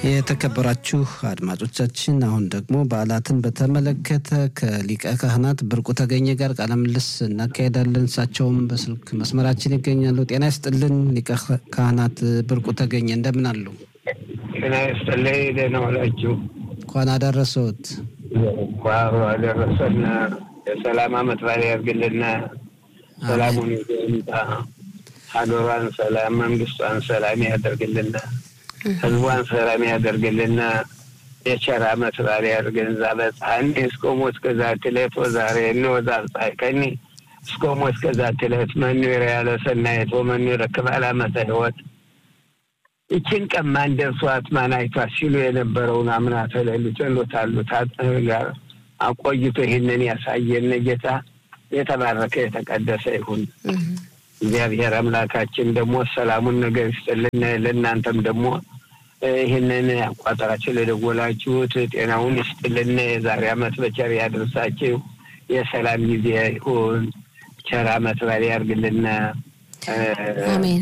የተከበራችሁ አድማጮቻችን አሁን ደግሞ በዓላትን በተመለከተ ከሊቀ ካህናት ብርቁ ተገኘ ጋር ቃለ ምልልስ እናካሄዳለን። እሳቸውም በስልክ መስመራችን ይገኛሉ። ጤና ይስጥልን ሊቀ ካህናት ብርቁ ተገኘ እንደምን አሉ? ጤና ይስጥልኝ። ደህና ዋላችሁ? እንኳን አደረሰዎት። እንኳን አደረሰን። የሰላም ዓመት በዓል ያድርግልን። ሰላሙን ይምጣ። ሀገሯን ሰላም፣ መንግስቷን ሰላም ያደርግልን። ህዝቧን ሰላም ያደርግልና የቸር ዓመት በዓል ያድርገን። እዛ በፀሐኒ እስከሞ እስከዛ ትለት ወዛሬ እንወዛ ፀሐይከኒ እስከሞ እስከዛ ትለት መኑ ያለ ሰናየት ወመኑ ይረክባል ዓመተ ሕይወት ይችን ቀን ማን ደርሷት ማን አይቷት ሲሉ የነበረውን አምና ተለሉት ሎታሉት ጋር አቆይቶ ይህንን ያሳየን ጌታ የተባረከ የተቀደሰ ይሁን። እግዚአብሔር አምላካችን ደግሞ ሰላሙን ነገር ይስጥልን። ለእናንተም ደግሞ ይህንን አቋጠራችሁ ለደወላችሁት ጤናውን ይስጥልን። የዛሬ ዓመት በቸር ያደርሳችሁ። የሰላም ጊዜ ይሁን። ቸር ዓመት በዓል ያድርግልን። አሜን።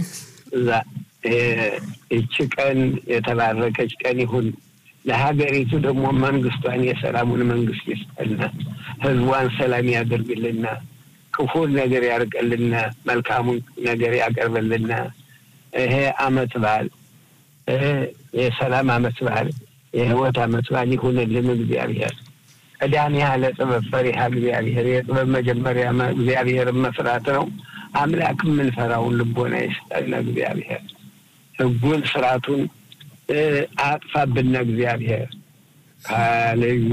ይቺ ቀን የተባረከች ቀን ይሁን። ለሀገሪቱ ደግሞ መንግስቷን የሰላሙን መንግስት ይስጠልና፣ ህዝቧን ሰላም ያደርግልና፣ ክፉን ነገር ያርቅልና፣ መልካሙን ነገር ያቀርብልና። ይሄ አመት በዓል የሰላም አመት በዓል የህይወት አመት በዓል ይሁንልን። እግዚአብሔር ቀዳሚ ያለ ጥበብ ፈሪሃ እግዚአብሔር የጥበብ መጀመሪያ እግዚአብሔርን መፍራት ነው። አምላክ የምንፈራውን ልቦና ይስጠን እግዚአብሔር ህጉን ስርዓቱን አጥፋብን እግዚአብሔር ከልዩ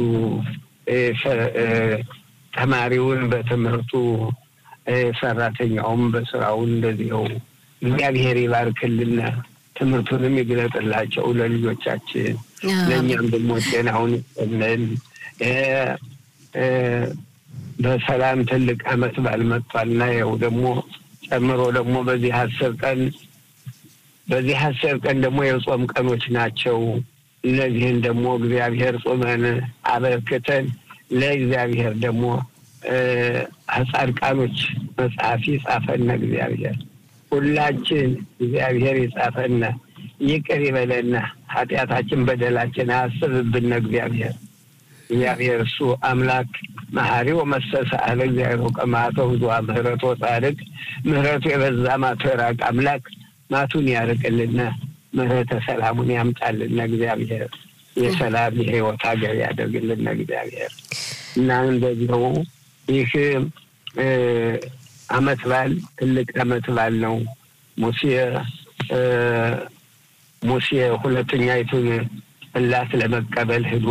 ተማሪውን በትምህርቱ ሰራተኛውም በስራውን እንደዚው እግዚአብሔር ይባርክልን። ትምህርቱንም ይግለጥላቸው ለልጆቻችን፣ ለእኛም ደግሞ ጤናውን ይስጠልን። በሰላም ትልቅ አመት በዓል መጥቷልና ያው ደግሞ ጨምሮ ደግሞ በዚህ አስር ቀን በዚህ አስር ቀን ደግሞ የጾም ቀኖች ናቸው። እነዚህን ደግሞ እግዚአብሔር ጾመን አበርክተን ለእግዚአብሔር ደግሞ ጻድቃኖች መጽሐፍ ይጻፈነ እግዚአብሔር ሁላችን እግዚአብሔር ይጻፈነ ይቅር ይበለና ኃጢአታችን በደላችን አያስብብን እግዚአብሔር እግዚአብሔር እሱ አምላክ መሐሪ ወመሰሰ አለ እግዚአብሔር ቀማቶ ብዙ ምህረቶ ጻድቅ ምህረቱ የበዛ ማቶ የራቅ አምላክ ማቱን ያርቅልና ምህረተ ሰላሙን ያምጣልና እግዚአብሔር የሰላም የህይወት ሀገር ያደርግልና እግዚአብሔር እና እንደዚሁ ይህ አመት በዓል ትልቅ አመት በዓል ነው። ሙሴ ሙሴ ሁለተኛይቱን ጽላት ለመቀበል ሂዶ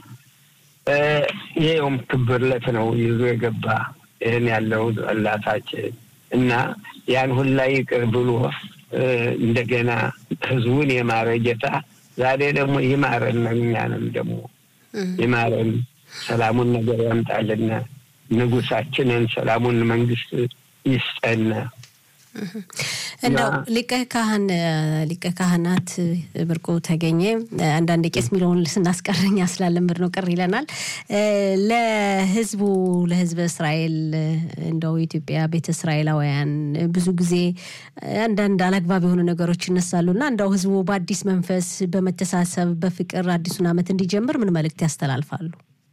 ይኸውም ክብርለት ነው ይዞ የገባ ይህን ያለው ጽላታችን እና ያን ሁላ ይቅር ብሎ እንደገና ህዝቡን የማረ ጌታ ዛሬ ደግሞ ይማረን፣ እኛንም ደግሞ ይማረን፣ ሰላሙን ነገር ያምጣልና ንጉሳችንን ሰላሙን መንግስት ይስጠን። እንደው ሊቀ ካህን ሊቀ ካህናት ብርቁ ተገኘ አንዳንድ ቄስ የሚለውን ስናስቀረኛ ስላለምድ ነው ቅር ይለናል። ለህዝቡ ለህዝበ እስራኤል እንደው የኢትዮጵያ ቤተ እስራኤላውያን ብዙ ጊዜ አንዳንድ አላግባብ የሆኑ ነገሮች ይነሳሉ እና እንደው ህዝቡ በአዲስ መንፈስ በመተሳሰብ በፍቅር አዲሱን ዓመት እንዲጀምር ምን መልእክት ያስተላልፋሉ?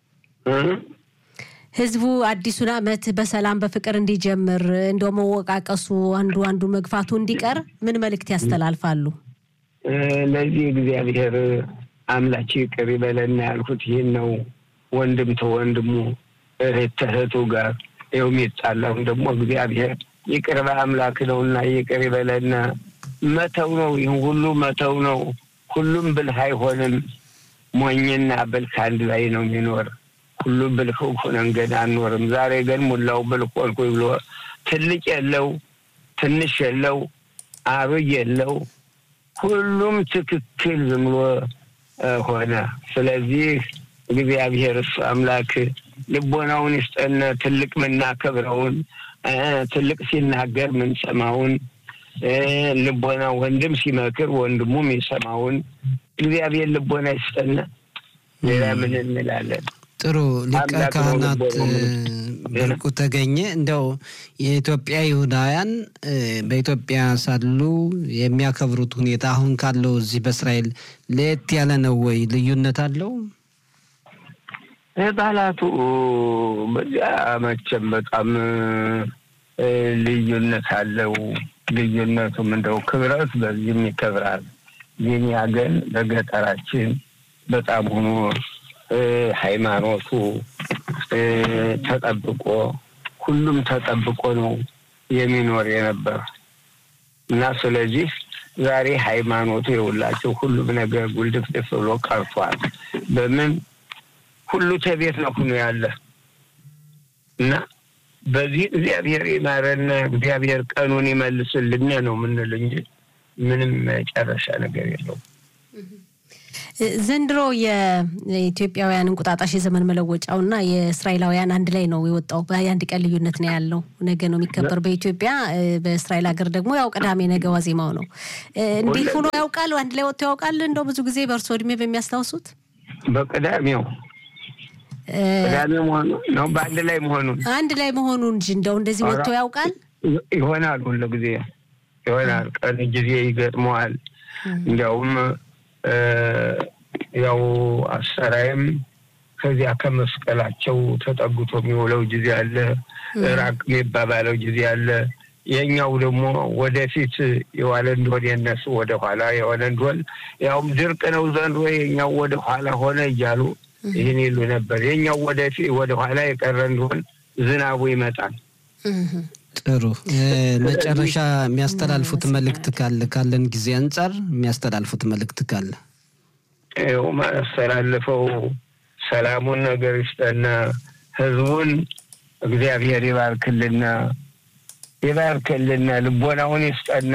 ህዝቡ አዲሱን ዓመት በሰላም በፍቅር እንዲጀምር እንደው መወቃቀሱ አንዱ አንዱ መግፋቱ እንዲቀር ምን መልእክት ያስተላልፋሉ? ለዚህ እግዚአብሔር አምላች ይቅር ይበለና ያልኩት ይህን ነው። ወንድም ተወንድሙ እህት ተእህቱ ጋር ይኸው የሚጣላውን ደግሞ እግዚአብሔር ይቅር በአምላክ ነውና ይቅር ይበለና መተው ነው። ይህን ሁሉ መተው ነው። ሁሉም ብልህ አይሆንም። ሞኝና ብልህ አንድ ላይ ነው የሚኖር ሁሉም ብልህ ሆነን ገና አንኖርም። ዛሬ ግን ሙላው ብልህ ሆንኩ ብሎ ትልቅ የለው ትንሽ የለው አብይ የለው ሁሉም ትክክል ዝም ብሎ ሆነ። ስለዚህ እግዚአብሔር እሱ አምላክ ልቦናውን ይስጠን። ትልቅ ምናከብረውን ትልቅ ሲናገር ምንሰማውን ልቦና ወንድም ሲመክር ወንድሙ የሚሰማውን እግዚአብሔር ልቦና ይስጠን። ሌላ ምን እንላለን? ጥሩ ሊቀ ካህናት ብርቁ ተገኘ እንደው የኢትዮጵያ ይሁዳውያን በኢትዮጵያ ሳሉ የሚያከብሩት ሁኔታ አሁን ካለው እዚህ በእስራኤል ለየት ያለ ነው ወይ? ልዩነት አለው? ባህላቱ በዚያ መቼም በጣም ልዩነት አለው። ልዩነቱም እንደው ክብረት በዚህም ይከብራል። የኛ ግን በገጠራችን በጣም ሆኖ ሃይማኖቱ ተጠብቆ ሁሉም ተጠብቆ ነው የሚኖር የነበር እና ስለዚህ ዛሬ ሃይማኖቱ የውላቸው ሁሉም ነገር ጉልድፍድፍ ብሎ ቀርቷል። በምን ሁሉ ተቤት ነው ሁኖ ያለ እና በዚህ እግዚአብሔር ይማረን፣ እግዚአብሔር ቀኑን ይመልስልን ነው የምንል እንጂ ምንም መጨረሻ ነገር የለውም። ዘንድሮ የኢትዮጵያውያን እንቁጣጣሽ የዘመን መለወጫው እና የእስራኤላውያን አንድ ላይ ነው የወጣው። የአንድ ቀን ልዩነት ነው ያለው። ነገ ነው የሚከበር በኢትዮጵያ። በእስራኤል ሀገር ደግሞ ያው ቅዳሜ ነገ ዋዜማው ነው። እንዲህ ሆኖ ያውቃል? አንድ ላይ ወጥቶ ያውቃል? እንደው ብዙ ጊዜ በእርሶ እድሜ በሚያስታውሱት በቅዳሜው ቅዳሜ መሆኑ ነው በአንድ ላይ መሆኑን አንድ ላይ መሆኑ እንጂ እንደው እንደዚህ ወጥቶ ያውቃል? ይሆናል፣ ሁሉ ጊዜ ይሆናል። ቀን ጊዜ ይገጥመዋል። እንዲያውም ያው አሰራይም ከዚያ ከመስቀላቸው ተጠግቶ የሚውለው ጊዜ አለ፣ ራቅ የሚባባለው ጊዜ አለ። የኛው ደግሞ ወደፊት የዋለ እንደሆን የነሱ ወደ ኋላ የሆነ እንደሆን ያውም ድርቅ ነው ዘንድሮ የኛው ወደ ኋላ ሆነ እያሉ ይህን ይሉ ነበር። የኛው ወደፊት ወደ ኋላ የቀረ እንደሆን ዝናቡ ይመጣል። ጥሩ መጨረሻ የሚያስተላልፉት መልእክት ካለ ካለን ጊዜ አንጻር የሚያስተላልፉት መልእክት ካለ ይኸው ማስተላልፈው ሰላሙን ነገር ይስጠና፣ ህዝቡን እግዚአብሔር ይባርክልና ይባርክልና፣ ልቦናውን ይስጠና፣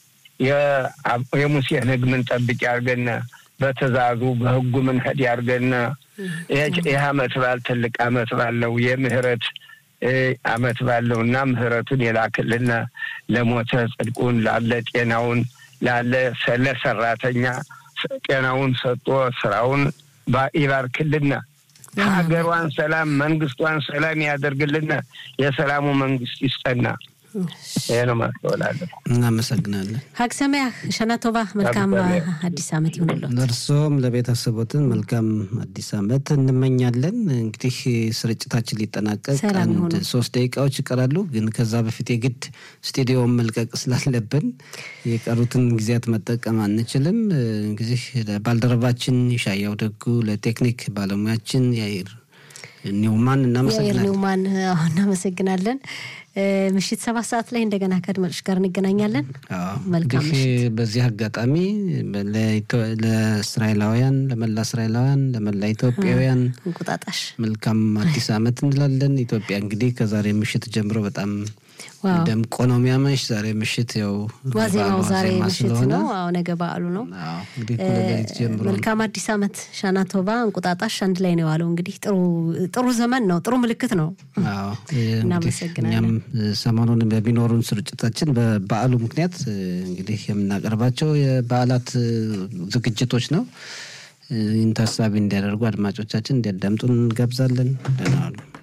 የሙሴን ህግ ምንጠብቅ ያርገና፣ በትእዛዙ በህጉ ምንሄድ ያርገና። ይህ አመት በዓል ትልቅ አመት ባለው የምህረት አመት ባለው እና ምህረቱን የላክልና ለሞተ ጽድቁን ላለ ጤናውን ላለ ለሰራተኛ ጤናውን ሰጥቶ ስራውን ይባርክልና ሀገሯን ሰላም መንግስቷን ሰላም ያደርግልና የሰላሙ መንግስት ይስጠና። ይህ ነው ማስተወላለሁ። እናመሰግናለን። ሀግ ሰማያህ ሸናቶባ መልካም አዲስ አመት ይሁንለት። ለእርሶም ለቤተሰቦትን መልካም አዲስ አመት እንመኛለን። እንግዲህ ስርጭታችን ሊጠናቀቅ አንድ ሶስት ደቂቃዎች ይቀራሉ። ግን ከዛ በፊት የግድ ስቱዲዮውን መልቀቅ ስላለብን የቀሩትን ጊዜያት መጠቀም አንችልም። እንግዲህ ባልደረባችን ይሻያው ደጉ፣ ለቴክኒክ ባለሙያችን ያይር ኒውማን እናመሰግናለን። ኒውማን እናመሰግናለን። ምሽት ሰባት ሰዓት ላይ እንደገና ከአድማጮች ጋር እንገናኛለን። መልካም ምሽት። በዚህ አጋጣሚ ለእስራኤላውያን፣ ለመላ እስራኤላውያን፣ ለመላ ኢትዮጵያውያን እንቁጣጣሽ መልካም አዲስ አመት እንላለን። ኢትዮጵያ እንግዲህ ከዛሬ ምሽት ጀምሮ በጣም ደምቆ ነው የሚያመሽ። ዛሬ ምሽት ያው ዋዜማው ዛሬ ምሽት ነው። አዎ ነገ በዓሉ ነው። መልካም አዲስ አመት ሻናቶባ። እንቁጣጣሽ አንድ ላይ ነው የዋለው። እንግዲህ ጥሩ ዘመን ነው፣ ጥሩ ምልክት ነው። እናመሰግናለን። እኛም ሰሞኑን በሚኖሩን ስርጭታችን በበዓሉ ምክንያት እንግዲህ የምናቀርባቸው የበዓላት ዝግጅቶች ነው። ይህን ታሳቢ እንዲያደርጉ አድማጮቻችን እንዲያዳምጡን እንጋብዛለን። ደህና ዋሉ።